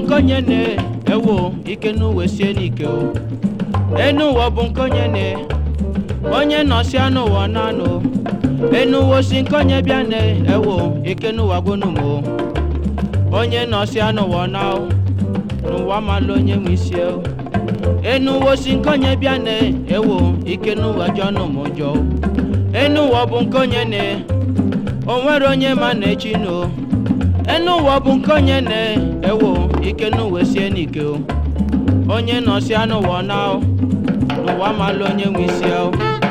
nke onye na ewo ike n'uwe sie n'ike o enu ụwa bụ nke onye na onye nọsịa n'ụwa nanụ enu ụwa si nke onye bịa na ewo ike n'ụwa gbonumo onye nọsịa n'ụwa na n'ụwa malụ onye nwe isi o enu ụwa si nke onye bịa na ewo ike n'ụwa jọnụ m ụjọ enu ụwa bụ nke onye na o nwere onye ma na echi no enu ụwa bụ nke onye na-ewo ike n'uwe sie n'ike o onye nọsịa n'ụwa na n'ụwa malụ onye nwe isi o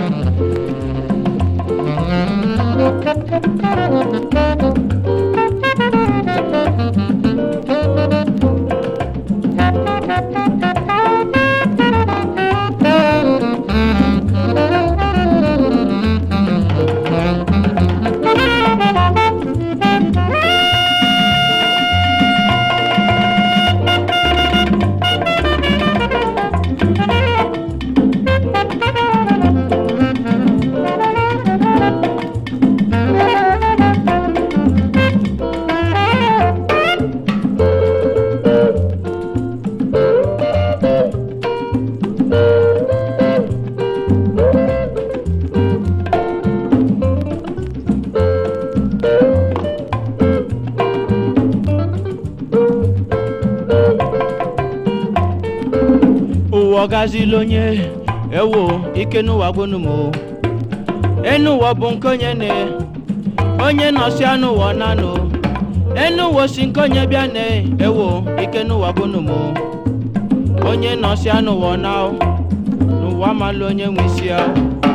ụwa ọgazila onye ewo ike n'ụwa gbonumo enu ụwa bụ nke onye na onye nọsịa n'ụwa nanụ enu ụwa si nke onye bịa na ewo ike n'ụwa gbonumo onye nọsịa n'ụwa na n'ụwa malụ onye nwe isi ahụ